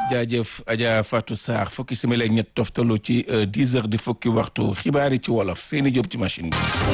jaajëf Adja Fatou Sarr fukki simili ak ñett toftalu ci dix heures di fukki waxtu xibaar yi ci wolof seeni jóg ci machine bi.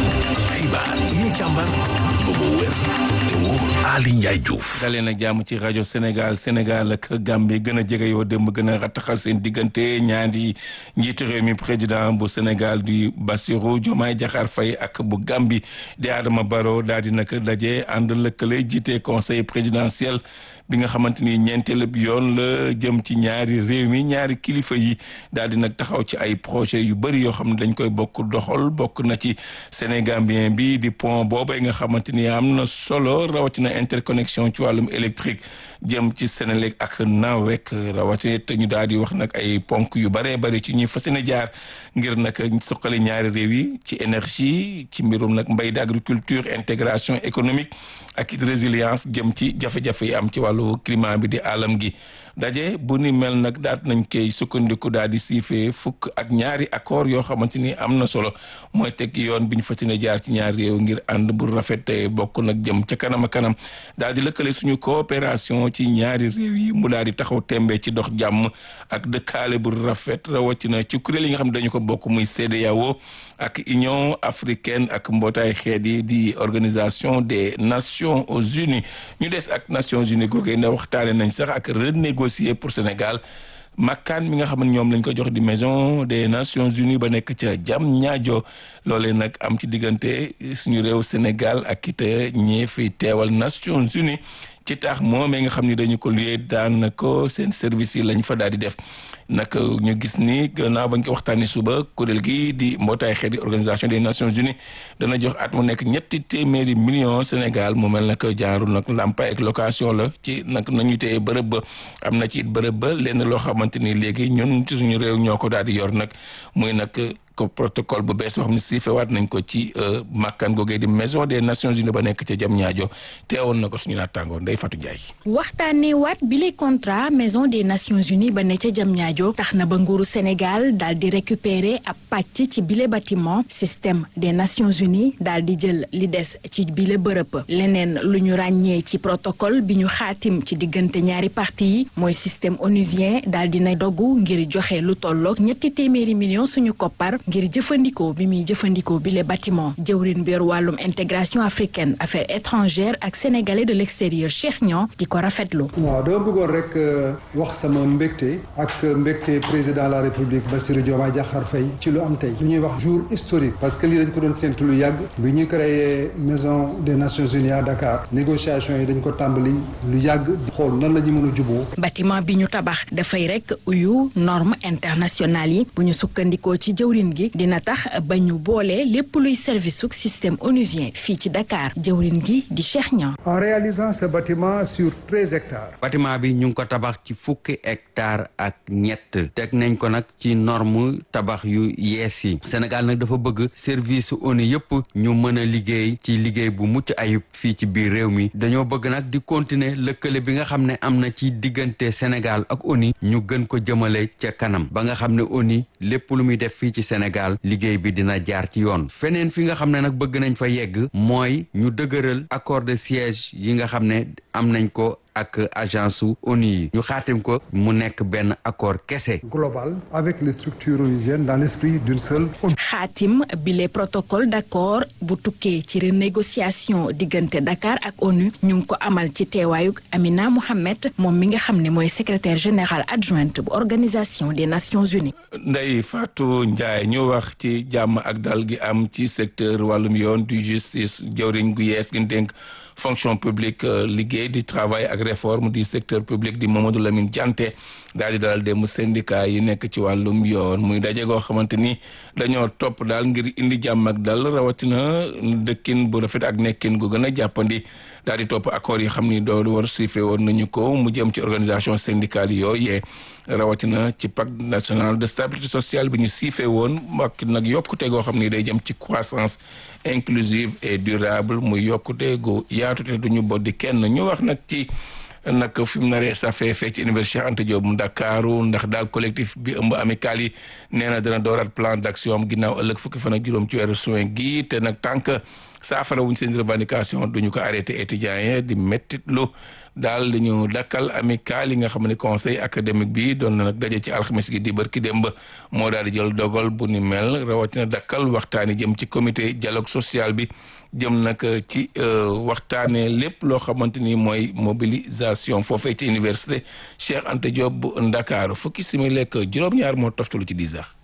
xibaar yi ñu càmbar ba mu wér te wóor Ali Ndiaye Diouf. dalee na jàmm ci rajo Sénégal Sénégal ak Gambie gën a jege yoo démb gën a rattaxal seen diggante ñaari njiitu réew mi président bu Sénégal di Bassirou Diomaye Diakhar Faye ak bu Gambie di Adama Barrow daal di nag daje ànd lëkkale jiite conseil présidentiel bi nga xamante ni ñeenteelu yoon la jëm ci ñaari réew mi ñaari kilifa yi daal di nag taxaw ci ay projet yu bëri yoo xam ne dañ koy bokk doxal bokk na ci Sénégambien bi di pont boobay nga xamante ni am na solo rawatina interconnexion ci wàllum électrique jëm ci Sénélec ak Nawek rawatina te ñu daal di wax nag ay ponk yu bëree bëri ci ñuy fas yéene jaar ngir nag suqali ñaari réew yi ci énergie ci mbirum nag mbay di agriculture intégration économique ak it résilience jëm ci jafe-jafe yi am ci wàllu climat bi di alam gi daje bu ni mel nag daat nañ koy sukkandiku daal di siifee fukk ak ñaari accord yoo xamante ni am na solo mooy teg yoon bi ñu fas yéene jaar ci ñaari réew ngir ànd bu rafet te bokk nag jëm ca kanam a kanam daal di lëkkale suñu coopération ci ñaari réew yi mu daal di taxaw tembe ci dox jàmm ak dëkkaale bu rafet rawatina ci kuréel yi nga xam ne dañu ko bokk muy CEDEAO ak Union africaine ak mbootaay xeet yi di organisation des nations unies ñu des ak nations unies googee na waxtaane nañ sax ak renégocier pour Sénégal makkaan mi nga xam ne ñoom lañ ko jox di maison des nations unies ba nekk ca jam ñaajo loolee nag am ci diggante suñu réew Sénégal ak it ñi fi teewal nations unies ci tax moomee nga xam ni dañu ko luyee daan ko seen service yi lañ fa daal di def nag ñu gis ni gannaaw bañ ko waxtaanee suba kuréel gi di mbootaay xeet di organisation des nations unies dana jox at mu nekk ñetti téeméeri millions Sénégal mu mel nag jaaru nag làmpaay ak location la ci nag nañu téye bërëb ba am na ci it bërëb ba lenn loo xamante ni léegi ñun ci suñu réew ñoo ko daal di yor nag muy nag ko protocole bu bees boo xam ne siifewaat nañ ko ci makkaan googee di maison des nations unies ba nekk ca jam ñaajo teewoon na ko suñu naataangoon Ndeye Fatou Ndiaye. waxtaanee waat bi le contrat maison des nations unies ba ne ca jam ñaajo tax na ba nguuru Sénégal daal di récupérer ab pàcc ci bile bâtiment système des nations unies daal di jël li des ci bile bërëb leneen lu ñu ràññee ci protocole bi ñu xaatim ci diggante ñaari parti yi mooy système onusien daal di na dogu ngir joxe lu tolloog ñetti téeméeri millions suñu koppar. ngir jëfandikoo bi muy jëfandikoo bi le bâtiment jëwrin bi yor wàllum intégration africaine affaires étrangères ak sénégalais de l'extérieur Cheikh Niang di ko rafetlu. waaw dama bëggoon rek wax sama mbégte ak mbégte président de la république Bassirou Diomaye Diakhar Faye ci lu am tey lu ñuy wax jour historique parce que lii dañ ko doon séntu lu yàgg bi ñu créé maison des nations unies à Dakar négociation yi dañ ko tàmbali lu yàgg xool nan la ñu mën a juboo bâtiment bi ñu tabax dafay rek uyu normes internationales yi bu ñu sukkandikoo ci jëwrin gi dina tax ba ñu boole lépp luy service su système onusien fii ci Dakar jëwrin gi di Cheikh Niang. en réalisant ce bâtiment sur treize hectares. bâtiment bi ñu ngi ko tabax ci fukki hectares ak ñett teg nañ ko nag ci norme tabax yu yees yi Sénégal nag dafa bëgg service ONU yëpp ñu mën a liggéey ci liggéey bu mucc ayib fii ci biir réew mi dañoo bëgg nag di continuer lëkkale bi nga xam ne am na ci diggante Sénégal ak ONU ñu gën ko jëmale ca kanam ba nga xam ne ONU lépp lu muy def fii ci Sénégal liggéey bi dina jaar ci yoon feneen fi nga xam ne nag bëgg nañ fa yegg mooy ñu dëgëral accord de siège yi nga xam ne am nañ ko ak agence su ONU yi ñu xaatim ko mu nekk benn accord kese. global avec les structures onusiennes dans l'esprit d'une seule. xaatim bi les protocole d'accord bu tukkee ci renégociation diggante Dakar ak ONU ñu ngi ko amal ci teewaayu Amina Mohamed moom mi nga xam ne mooy secrétaire général adjointe bu organisation des nations unies. Ndeye Fatou Ndiaye ñu wax ci jàmm ak dal gi am ci secteur wàllum yoon du justice jawriñ gu yees gi dénk fonction publique liggéey di travail ak réforme du secteur public di Mamadou Lamine Dianté daal di dalal dem syndicat yi nekk ci wàllum yoon muy daje goo xamante ni dañoo topp daal ngir indi jàmm ak dal rawatina dëkkin bu rafet ak nekkin gu gën a jàppandi daal di topp accord yi xam ni doolu war suife woon nañu ko mu jëm ci organisation syndicale yooyu rawatina ci pacte national de stabilité sociale bi ñu siife woon ak nag yokkute goo xam ni day jëm ci croissance inclusive et durable muy yokkute gu yaatu te duñu boddi kenn ñu wax nag ci nag fi mu naree safee fee ci université Anta Diop mu Ndakaaru ndax daal collectif bi ëmb amical yi nee na dana dooraat plan d'action am ginnaaw ëllëg fukki fan ak juróom ci weeru juin gi te nag tànk saafara wuñ seen revendication duñu ko arrêté étudiants yi di mettitlu daal di ñu dakkal amical yi nga xam ne conseil académique bi doon na nag daje ci alxames gi di bërki démb moo daal di jël dogal bu ni mel rawatina dakkal waxtaan yi jëm ci comité dialogue social bi jëm nag ci waxtaanee lépp loo xamante ni mooy mobilisation foofee ci université Cheikh Anta Diop bu Ndakaaru fukki simili ak juróom-ñaar moo toftalu ci dix heures.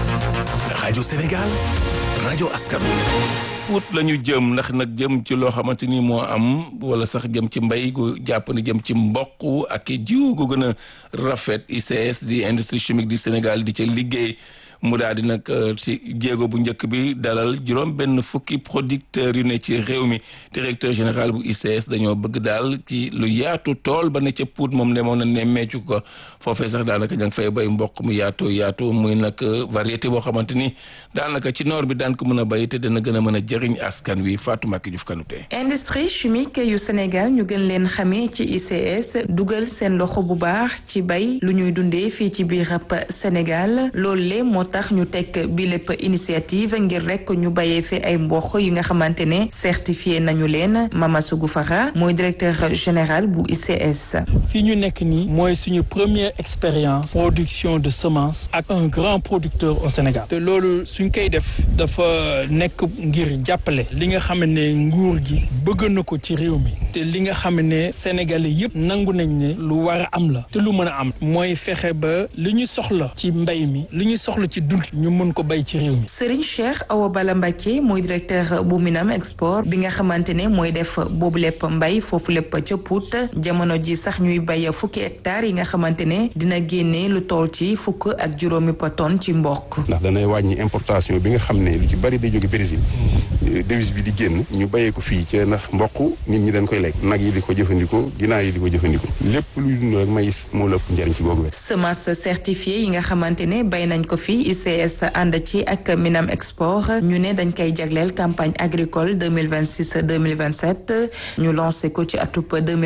rajo Sénégal rajo askan wi. Pout la ñu jëm ndax nag jëm ci loo xamante ni moo am wala sax jëm ci mbay gu jàpp ni jëm ci mboq ak jiw gu gën a rafet ICS di industrie chimique du Sénégal di ca liggéey. mu daal di nag ci jéego bu njëkk bi dalal juróom benn fukki producteurs yu ne ci réew mi directeur général bu ICS dañoo bëgg daal ci lu yaatu tool ba ne ca Pout moom demoon na ne meecu ko foofee sax daanaka ña ngi fay bay mboq mu yaatu yaatu muy nag variété boo xamante ni daanaka ci noor bi daan ko mën a bay te dana gën a mën a jëriñ askan wi Fatou Maki Diouf Kanouté. industrie chimique yu Sénégal ñu gën leen xamee ci ICS dugal seen loxo bu baax ci bay lu ñuy dundee fii ci biir Sénégal loolu le moo tax ñu teg bi lépp initiative ngir rek ñu bayee fi ay mboq yi nga xamante ne certifié nañu leen Mamadou Goufara mooy directeur général bu ICS. fii ñu nekk nii mooy suñu première expérience production de semence ak un grand producteur au Sénégal te loolu suñ koy def dafa nekk ngir jàppale li nga xam ne nguur gi bëgg na ko ci réew mi te li nga xam ne sénégalais yëpp nangu nañ ne lu war a am la te lu mën a am mooy fexe ba li ñu soxla ci mbay mi li ñu soxla ci dund ñu mën ko bay ci réew mi. Serigne Cheikh Awa Bala Mbacké mooy directeur bu Minam Export bi nga xamante ne mooy def boobu lépp mbay foofu lépp ca Pout jamono ji sax ñuy bay fukki hectares yi nga xamante ne dina génne lu toll ci fukk ak juróomi tonne ci mboq. ndax danay wàññi importation bi nga xam ne lu ci bari day jóge Brésil devise bi di génn ñu bayee ko fii ca ndax mboq nit ñi dañ koy lekk nag yi di ko jëfandikoo ginaar yi di ko jëfandikoo lépp luy dund rek maïs moo la ëpp njariñ ci googu wet semence certifiée yi nga xamante ne bay nañ ko fii ICS ànd ci ak Minam Export ñu ne dañ koy jagleel campagne agricole 2026 2027 ñu lancé ko ci atub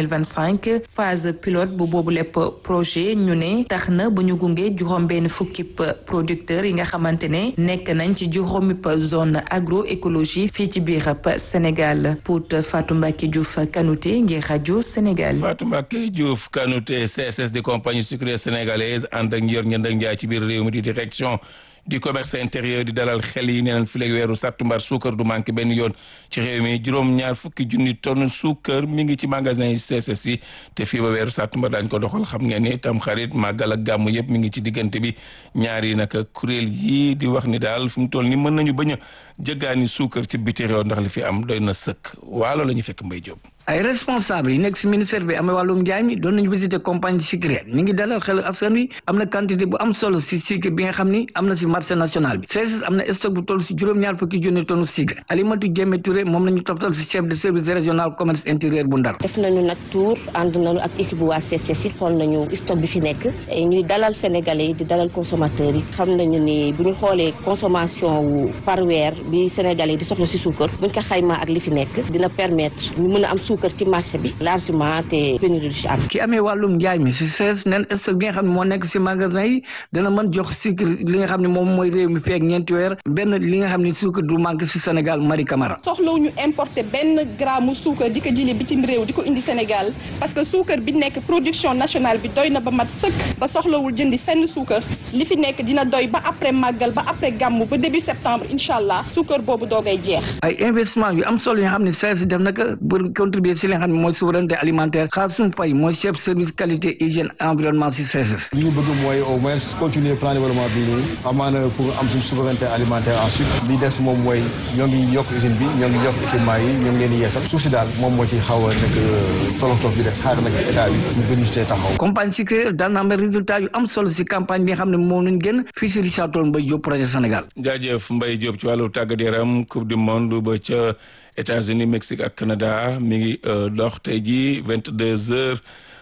2025 phase pilote bu boobu lépp projet ñu ne tax na bu ñu gunge juróom benn fukki producteurs yi nga xamante ne nekk nañ ci juróomi zone agroécologie fii ci biir Sénégal Pout Fatou Mbacké Diouf Kanouté ngir rajo Sénégal. Fatou Mbacké Diouf Kanouté CSS di compagnie sucrière sénégalaise ànd ak njër ngeen ak njaay ci biir réew mi di direction du commerce intérieur di dalal xel yi neenaan fileeg weeru sàttumbar suukar du manqué benn yoon ci réew mi juróom-ñaar fukki junni tonne suukar mi ngi ci magasin yi CSS yi te fii ba weeru sàttumbar daañ ko doxal xam ngeen ni tam xarit màggal ak gàmmu yëpp mi ngi ci diggante bi ñaari naka kuréel yii di wax ni daal fu mu toll ni mën nañu bañ a jëggaani suukar ci biti réew ndax li fi am doy na sëkk waalo la ñu fekk Mbay Jóob ay responsable yi nekk si ministère bi amee wàllum njaay mi doon nañu visiter compagnie sucrière mi ngi dalal xel askan wi am na quantité bu am solo si sucre bi nga xam ni am na si marché national bi CSS am na stock bu toll si juróom-ñaar fukki junni tonne sucre Alimatu Jéeme Touré moom la ñu toftal si chef de service régional commerce intérieur bu Ndar def nañu nag tour ànd nañu ak équipe bu waa CSS yi xool nañu stock bi fi nekk ñuy dalal sénégalais yi di dalal consommateurs yi xam nañu ni bu ñu xoolee consommation wu par weer bi sénégalais yi di soxla si suukar buñ ko xaymaa ak li fi nekk dina permettre ñu mën a am suukar ci marché bi largement te pénurie du ci am. ki amee wàllum njaay mi si CSS neen stock bi nga xam ne moo nekk si magasin yi dana mën jox sucre li nga xam ne moom mooy réew mi feeg ñeenti weer benn li nga xam ne sucre du manque si Sénégal Marie Camara. soxlawu ñu importer benn gramme suukar di ko jëlee bitim réew di ko indi Sénégal parce que suukar bi nekk production nationale bi doy na ba mat sëkk ba soxlawul jëndi fenn suukar li fi nekk dina doy ba après màggal ba après gàmmu ba début septembre incha allah suukar boobu doogay jeex. ay investissement yu am solo yoo xam ne CSS def na ko pour contribuer si li nga xam ne mooy souveraineté alimentaire xaar suñu pay mooy chef service qualité hygiène environnement si CSS. li ñu bëgg mooy au moins continuer plan développement bi nii amaana pour am suñu souveraineté alimentaire ensuite li des moom mooy ñoo ngi yokk usine bi ñoo ngi yokk équipement yi ñoo ngi leen di yeesal suuf si daal moom moo ci xaw a nekk tolof tolof bi des xaar nag état bi ñu gën ñu see taxaw. compagnie sucrière daan na am résultat yu am solo si campagne bi nga xam ne moom lañ gën fii si Richard Toll Mbaye Diop projet Sénégal. jaajëf Mbaye Diop ci wàllu tàggat yaram coupe du monde ba ca États-Unis Mexique ak Canada mi ngi dox tey jii vingt deux heures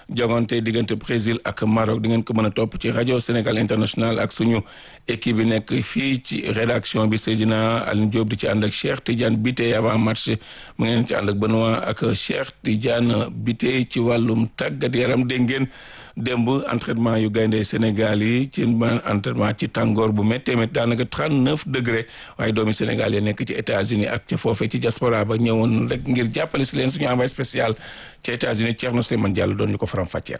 jogante diggante Brésil ak Maroc di ngeen ko mën a topp ci rajo Sénégal International ak suñu équipe bi nekk fii ci rédaction bi Seydina Aline Diop di ci ànd ak Cheikh Tidiane Bité avant match mu ngeen ci ànd ak Benoît ak Cheikh Tidiane Bité ci wàllum tàggat yaram dégg ngeen démb entraînement yu gaynde Sénégal yi ci entraînement ci tàngoor bu méttee métti daanaka 39 degré waaye doomi Sénégal yi nekk ci États-Unis ak ca foofee ci diaspora ba ñëwoon rek ngir jàppale si leen suñu envoyé spécial ci États-Unis Thierno Seymane Diallo doon ñu ko faram fàcceel.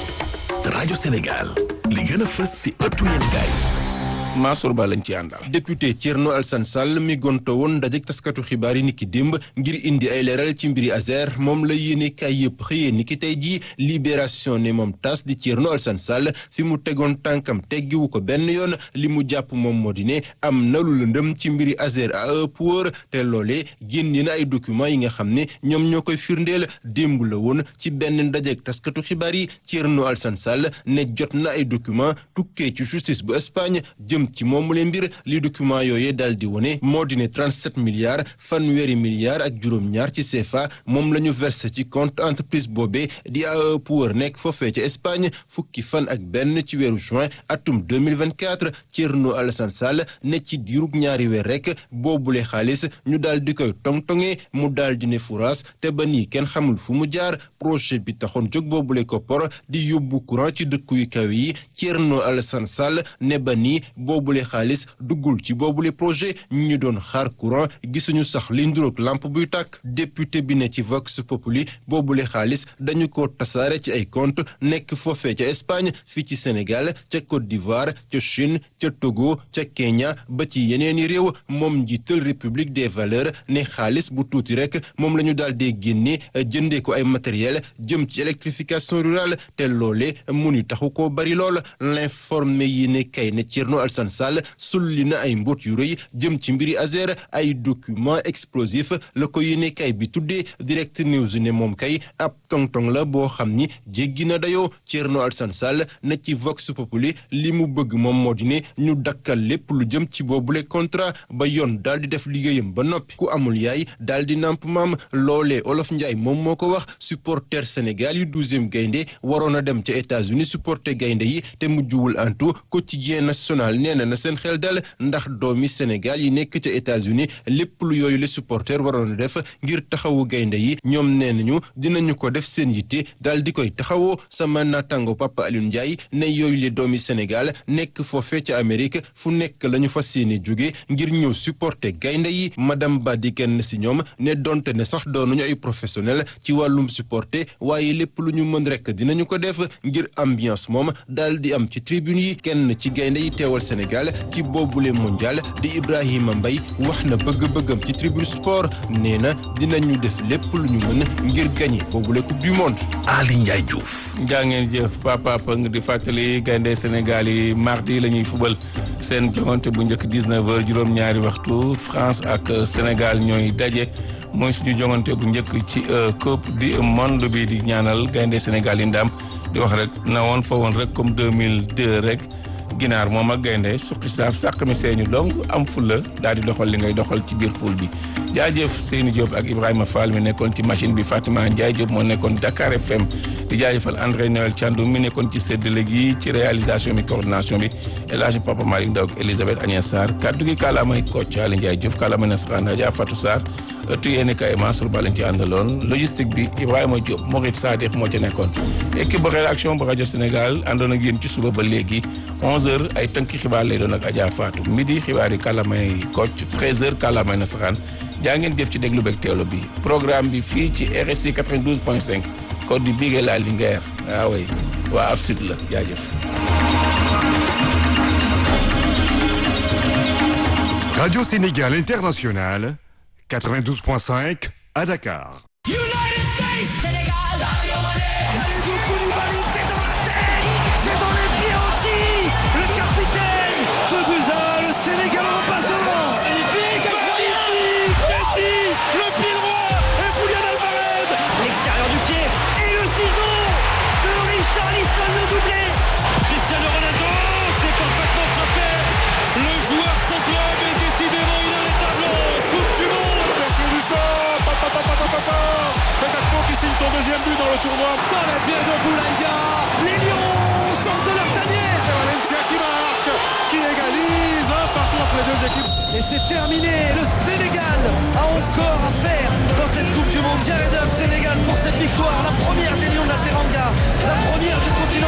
rajo Sénégal li gën a fës si ëttu yéenekaay Mansour Ba lañ ci àndal. député Thierno Alassane Sall mi gonto woon ndajek taskatu xibaar yi niki démb ngir indi ay leeral ci mbiri Azer moom la yéene kaay yëpp xëyee niki tey jii libération ne moom tas di Thierno Alassane Sall fi mu tegoon tànkam teggiwu ko benn yoon li mu jàpp moom moo di ne am na lu lëndëm ci mbiri Azer à ëpp wóor te loolee génne na ay documents yi nga xam ne ñoom ñoo koy firndeel démb la woon ci benn ndajek taskatu xibaar yi Thierno Alassane Sall ne jot na ay documents tukkee ci justice bu Espagne jëm ci moomu leen mbir li document yooyee daal di wone moo di ne 37 milliards fanweeri milliards ak juróom-ñaar ci CFA moom la ñu versé ci compte entreprise boobee di AE Power nekk foofee ca Espagne fukki fan ak benn ci weeru juin atum 2024 Thierno Alassane Sall ne ci diirug ñaari weer rek boobule xaalis ñu daal di koy tong-tongee mu daal di ne furaas te ba nii kenn xamul fu mu jaar projet bi taxoon jóg boobule koppor di yóbbu courant ci dëkku yu kaw yi Thierno Alassane Sall ne ba nii boobule xaalis duggul ci boobule projet ñu doon xaar courant gisuñu sax li nduroog lampe buy tàkk député bi ne ci Vox Populi boobule xaalis dañu ko tasaare ci ay compte nekk foofee ca Espagne fii ci Sénégal ca Côte d'Ivoire ca Chine ca Togo ca Kenya ba ci yeneeni réew moom njiital République des valeurs ne xaalis bu tuuti rek moom la ñu daal dee génne jëndee ko ay matériel jëm ci électrification rurale te loole mu ni taxu koo bari lool l'informé yi ne kay ne Thierno Alassane Sall sulli na ay mbóot yu rëy jëm ci mbiri Azer ay document explosif la ko yéene kay bi tuddee direct news ne moom kay ab tong-tong la boo xam ni jéggi na dayoo Thierno Alassane Sall na ci Vox Populi li mu bëgg moom moo di ne ñu dakkal lépp lu jëm ci boobule contrat ba yoon daal di def liggéeyam ba noppi ku amul yaay daal di namp maam loolee Olof Njaay moom moo ko wax supporter Sénégal yu douzième gaynde waroon a dem ca États-Unis supporter gaynde yi te mujjuwul antu quotidien national nee na na seen xel dal ndax doomi Sénégal yi nekk ca États-Unis lépp lu yooyu le supporter waroon a def ngir taxawu gaynde yi ñoom nee nañu dinañu ko def seen yitte daal di koy taxawoo sama natango Papa Alioune Ndiaye ne yooyu le doomi Sénégal nekk foofee ca Amérique fu nekk la ñu fas yéene jóge ngir ñëw supporter gaynde yi madame Ba di kenn si ñoom ne donte ne sax doonuñu ay professionnel ci wàllum supporter waaye lépp lu ñu mën rek dinañu ko def ngir ambiance moom daal di am ci tribune yi kenn ci gaynde yi teewal Sénégal ci boobule mondial di Ibrahima Mbaye wax na bëgg-bëggam ci tribune sport nee na dinañu def lépp lu ñu mën ngir gagné boobule coupe du monde. Ali Ndiaye Diouf. jaa ngeen jëf papa Pang di fàttali gaynde Sénégal yi mardi la ñuy fubal seen jongante bu njëkk 19h juróom-ñaari waxtu France ak Sénégal ñooy daje mooy suñu jongante bu njëkk ci coupe du monde bi di ñaanal gaynde Sénégal yi ndam di wax rek na woon fa woon rek comme 2002 rek. ginaar moom ak gaynde suqi saaf sàq mi seeñu donc am fulla daal di doxal li ngay doxal ci biir pool bi jaajëf Seyni Diop ak Ibrahima Fall mi nekkoon ci machine bi Fatima Ndiaye Diop moo nekkoon Dakar FM di jaajëfal André Noël Thiandoum mi nekkoon ci séddale gi ci réalisation bi coordination bi El Hadj Papa Malick Ndaw ak Elisabeth Agnès Sarr kaddu gi kàllaamay Kocc Ali Ndiaye Diouf kàllaamay Nasraan Adja Fatou Sarr ëttu yéene kay Mansour Ba lañ ci àndaloon logistique bi Ibrahima Diop Morit Sadikh moo ci nekkoon équipe bu rédaction bu rajo Sénégal àndoon ak yéen ci suba ba léegi 11h ay tënki xibaar lay doon ak Adja Fatou midi xibaar yi kàllaamay Kocc 13h kàllaamay Nasraan jaa ngeen jëf ci déglu beeg teewlu bi programme bi fii ci RSI 92.5 code du Bigué la Linguère waaw waa af sud la jaajëf. Radio Sénégal International 92.5 à Dakar. Coupe du monde Coupe du monde deuxième but dans le tournoi. Dans les pieds de Boulaïdia, les Lions sortent de leur tanière. C'est Valencia qui marque, qui égalise un partout entre les deux équipes. Et c'est terminé. Le Sénégal a encore à faire dans cette Coupe du Monde. Jared Huff, Sénégal pour cette victoire, la première des Lions de la Teranga, la première du continent